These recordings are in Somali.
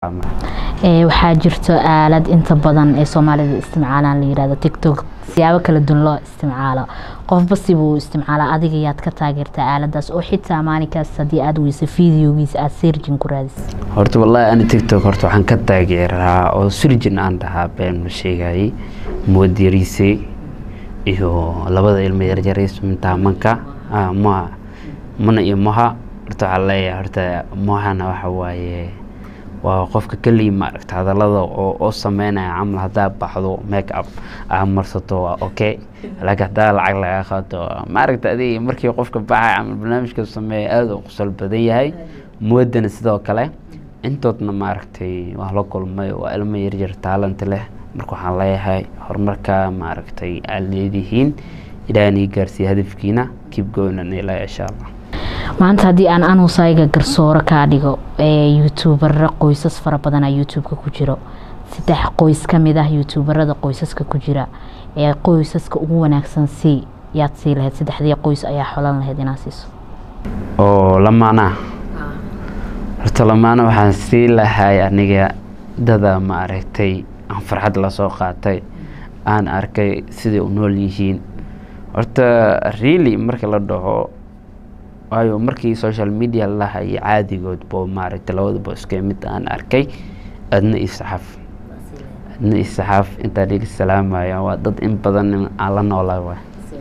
Ee, waxaa jirto aalad inta badan ee soomaalida isticmaalaan la yirahdo tiktok siyaabo kala duwan loo isticmaalo qofba sibuu isticmaalaa adiga yaad ka taageertaa aaladaas oo xitaa maalinkaas haddii aad weyso fideogiisa aad searching ku raadis horta wallaahi ani tiktok horta waxaan ka taageeraa oo surjin aan dhahaa been ma sheegayay moodiriise iyo labada ilmo yaryariis mintaamanka ah, ma mana iyo maha horta waxaa leeyahay horta mahana waxa waaye waa qofka keligii maaragta hadallada oo oo sameynaya camal haddaa baxdo make up aa marsato waa okay laakiin haddaa lacag lagaa qaato maaragta adiga markii qofka baxaya camal barnaamijka sameeya aada u qosol badan yahay moodana sidoo kale intoodna maaragtay waa la kulmay waa ilmo yaryar taalanta leh marka waxaan leeyahay horumarka maaragtay aad leedihiin ilaahanii gaarsiiya hadafkiina keep going and ilaa insha allah maanta haddii aan anusayga garsooro kaa dhigo ee youtuubara qoysas fara badanaa youtube-ka ku jiro saddex qoys ka mid ah youtuubarada qoysaska ku jira ee qoysaska ugu wanaagsan sii yaad sii lahayd saddexdii qoys ayaa xolan lahayd inaad siiso oo lamaana horta lamaana waxaan sii lahay aniga dada maaragtay aan farxad lasoo qaatay aan arkay siday u nool yihiin horta really marka la dhaho waayo markii social media la hayay caadigood bo maaragtay labadaba iska mid aan arkay adna iyo saxaaf adna iyo saxaaf intaan iga salaamaya waa dad in badan aan la noolaa waay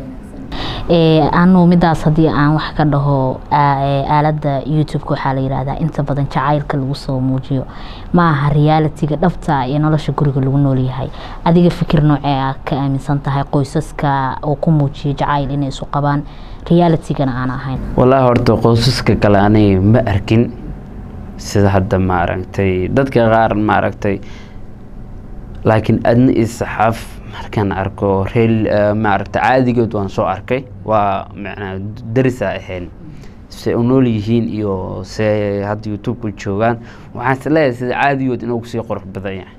ee anu midaas haddii aan wax ka dhaho aa- ee, aaladda youtube-ka waxaa la yidhaahdaa inta badan jacaylka lagu soo muujiyo ma aha realitiga dhabta ee nolosha guriga lagu noolyahay adiga fikir noocee ah ka aaminsan tahay qoysaska oo ku muujiya jacayl inay isu qabaan realitigana aan ahayn wallaahi horta qoysaska kale aniga ma arkin sida hadda maaragtay dadka qaar maaragtay laakiin adna iyo saxaaf markaan arko reel maaragtay caadigood waan soo arkay waa macnaa darisa ahayn se u nool yihiin iyo se hadda youtube-ku joogaan waxaan is leeyahay sida caadigood inuu kusii qurux badan yahay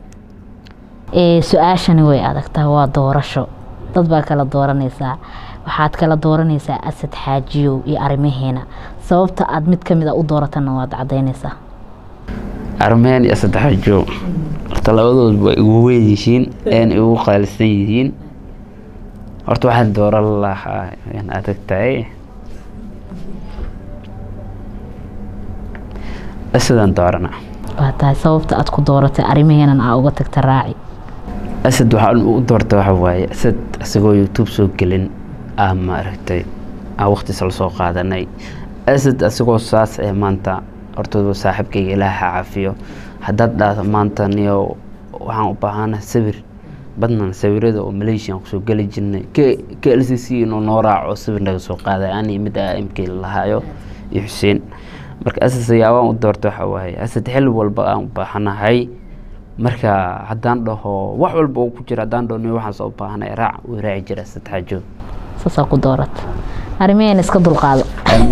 ee su-aashani way adagtaa waa doorasho dad baa kala dooranaysaa waxaad kala dooranaysaa asad xaajiyow iyo arrimaheena sababta aad mid ka mid a u dooratana waad cadaynaysaa armeen iyo saddex joog horta labadood way igu weyn yihiin een igu qaalisan yihiin horta waxaan dooran lahaa in adag tahay asadaan doorana waa tahay sababta aad ku dooratay arrimaheenan aa uga tagta raaci asad waxaan u doorta waxa waaye asad isagoo youtube soo gelin aa maaragtay aa waqtiis la soo qaadanay asad isagoo saas ee maanta hortooda saaxiibkayga ilaaha caafiyo haddaad dhahdo maanta niyo waxaan u baahana sawir badnan sawirada oo malaysia aan kusoo geli jirnay k l c c inuu noo raaco sawir naga soo qaaday ani mid aa imkay lahaayo iyo xuseen marka asad siyaabaan u doorta waxa waaye asad xil walba aan u baahanahay marka haddaan dhaho wax walba oo ku jira haddaan dhaho niyo waxaan soo baahanay raac wuu raaci jira asad xaajood saasaa ku doorata arrimaheena iska dulqaado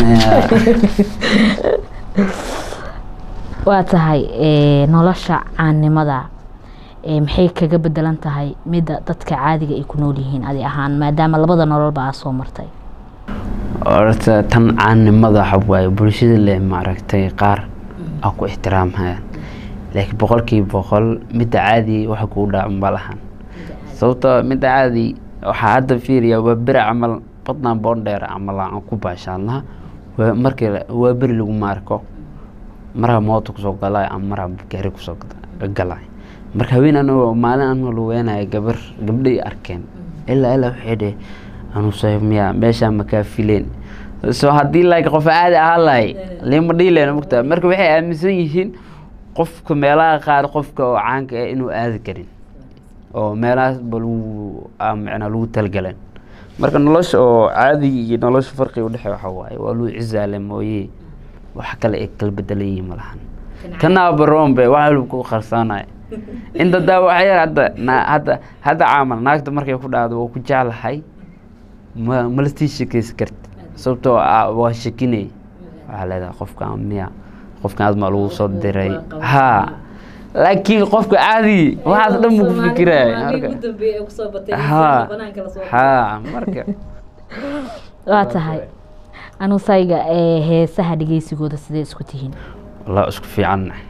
waa tahay ee, nolosha caannimada ee, maxay kaga bedelan tahay midda dadka caadiga ay ku nool yihiin adi ahaan maadaama labada nololba aa soo martay horta tan caanimada waxa waaye bulshada leh maaragtay qaar aa ku ixtiraamhayaan laakiin boqolkiiba boqol midda caadi waxa kuu dhaca ma lahan sababtoo midda caadi waxaa hadda fiiriya waa beri camal badnaan boondheer camal aan ku baashaadnaha waa markii la- waa beri laguma arko maraa moota kusoo galay ama maraa gaari kusoo gada- galay marka haween anagoo maalin anoo luweenaya gabar gabdhay arkeen ilaa ilaa waxay dheh anuse miya meeshaa makaa fileen so haddii like qof caadi ahaan lahay lima dhiileen mugtaa marka waxay aaminsan yihiin qofka meelaha qaar qofka oo caanka ah inuu aadi karin oo meelahaas ba lagu aa macnaa lagu talgaleen marka nolosha oo caadiga iyo nolosha farqiga udhexeeya waxa waaye waa luu cizaale mooye wax kale ay kala bedelan yihiin malahan kanaa baroombe wax walba ku qarsanaya inta daa waxa yar hadda na- hadda hadda caamal naagta markay ku dhacdo waa ku jeclahay ma mala sii shekeysi karti sababtoo ah waa shekinay waxaa leedahay qofkan miya qofkan aad maa lagu soo diray ha laakiin qofka caadi waxaas dhan mu ku fikiraya marka ha ha marka waa tahay anusayga ee heesaha dhegeysigooda sidee isku tihiin wallah isku fiicanna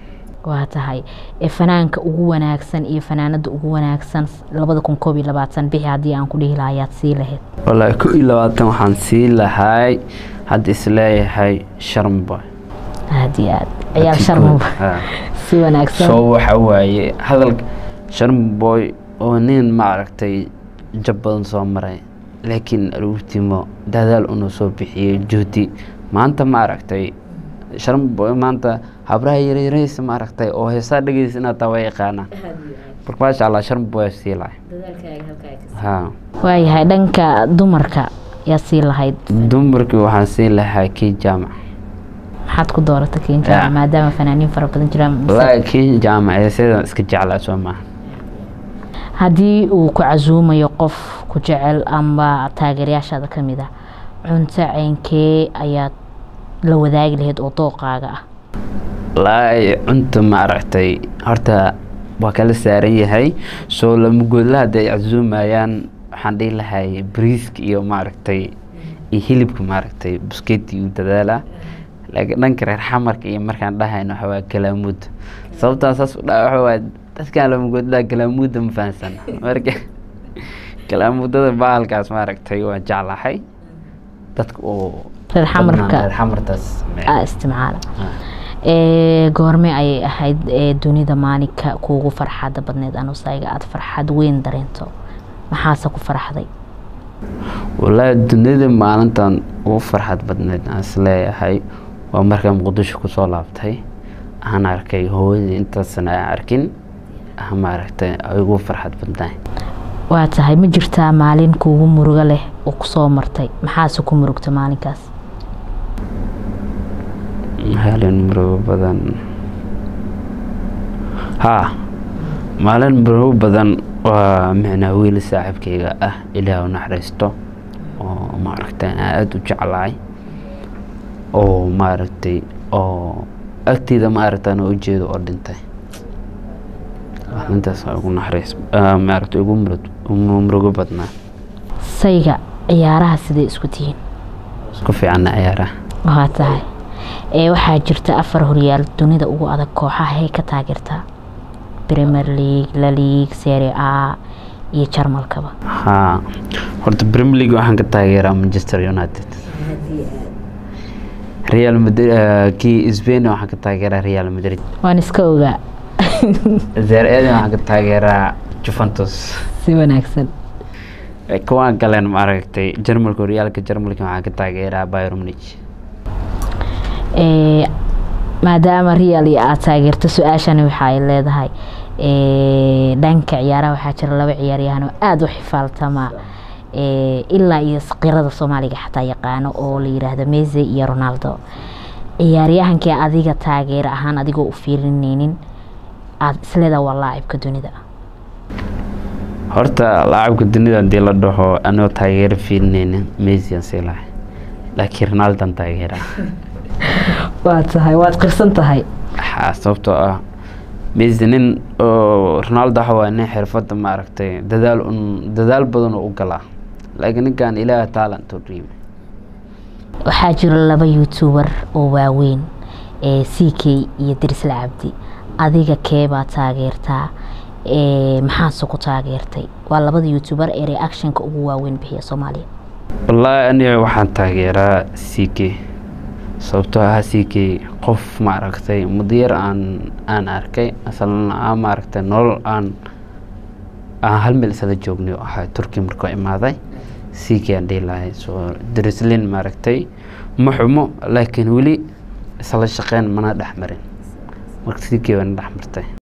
waa tahay ee fanaanka ugu wanaagsan iyo fanaanada ugu wanaagsan labada kun koob iyo labaatan bixi haddii aan ku dhihi lahaa ayaad sii lahayd wallaahi ko iyo labaatan waxaan sii lahay hadda isleeyahay sharmboy aad iyo aad ciyaal sharmaba si wanaagsan soo waxa waaye hadalka sharmboy oo nin maaragtay jab badan soo maray laakiin aruurtimo dadaal una soo bixiyey juhdi maanta maaragtay sharmboy maanta habraha yaryaraysa maaragtay oo heesaa dhegeysa inaad taa waa yaqaanaa marka maasha allah sharmboy sii lahay ha waayahay dhanka dumarka yaa sii lahayd dumarkii waxaan sii lahaa kii jaamac maxaad ku dooratay kiin jaamac maadaama fanaaniin fara badan jiraan mise- wallaahi kii jaamac ee sidan iska jeclaa soo maaha haddii uu ku casuumayo qof ku jecel ama taageerayaashaada ka mid ah cunto ceynkee ayaad la wadaagi lahayd oo dooqaaga ah wallaahi cunta maaragtay horta waa kala saaran yahay soo lama goodla hadday casuumayaan waxaan dhihi lahay bariiska iyo maaragtay iyo hilibka maaragtay buskeeti u dadaalaa laakiin dhanka reer xamarka iyo markaan dhahayno waxa waa galaamuud sababtaan saas u dhaha waxa waa dadkaan lama goodlaa galaamuudda ma fahansan marka galaamuudada bahalkaas maaragtay waa jeclahay dadka oo reer xamarka reer xamartaas aa isticmaala ee goorme ayay ahayd ee dunida maalinka kuugu farxadda badneed anusayga aada farxad weyn dareento maxaase ku farxday wallaahi dunida maalintan ugu farxad badneed aan isleeyahay waa markaan muqdisho kusoo laabtay aan arkay hooyadii intaasna aan arkin ah maaragtay ay ugu farxad badnaay waa tahay ma jirtaa maalin kuugu murugo leh oo kusoo martay maxaase ku murugta maalinkaas maalin murugo badan haa maalin murugo badan waa micnaa wiil saaxiibkayga ah ilaah u naxariisto oo maaragtay aan aada u jeclahay oo maaragtay oo agteeda maaragtaan oo ujeedo oo dhintay intaas waa ugu naxariis maaragtay ugu murug murugo badnaa sayga ciyaaraha sidee isku tihiin isku fiicanna ciyaaraha waa tahay ee waxaa jirta afar horyaal dunida ugu adag kooxaha hay ka taageertaa premier league la league serie a iyo jarmalkaba haa horta premier league waxaan ka taageeraa manchester united real madrid kii spain waxaan ka taageeraa real madrid waan iska ogaa serie a waxaan ka taageeraa juventus si wanaagsan kuwaan galeen maaragtay jarmalka horyaalka jarmalka waxaan ka taageeraa bayern munich ee maadaama real iyo aada taageerto su-aashani waxa ay leedahay ee dhanka ciyaaraha waxaa jira laba ciyaaryahan oo aada u xifaaltama ee ilaa iyo qirada soomaaliga xataa yaqaano oo la yiraahdo mese iyo ronaldo ciyaaryahankii adiga taageero ahaan adigoo u fiirineynin aada isleedaha waa laacibka dunida horta laacabka dunida hadii la dhaho anigoo taageero fiirineyna messi aan sii lahay laakiin ronaldan taageeraa waa tahay waad qirsan tahay haa sababtoo ah messi nin oo ronaldo waxa waa nin xirfadda maaragtay dadaal un dadaal badan oo u galaa laakiin ninkan ilaah talent u dhiibay waxaa jira laba youtuber oo waaweyn ee c k iyo dirisla cabdi adiga keebaa taageertaa ee maxaase ku taageertay waa labada youtuber ee reactionka ugu waaweyn bixiya soomaaliya wallaahi aniga waxaan taageeraa c k sababtoo ah c k qof maaragtay mudayar aan aan arkay asalna aan maaragtay nolol aan aan hal meel isla joognay oo ahaa turki markuu imaaday c k aan dhihi lahay soo darislin maaragtay ma xumo laakiin weli isla shaqeyn mana dhex marin marka c k waana dhex martay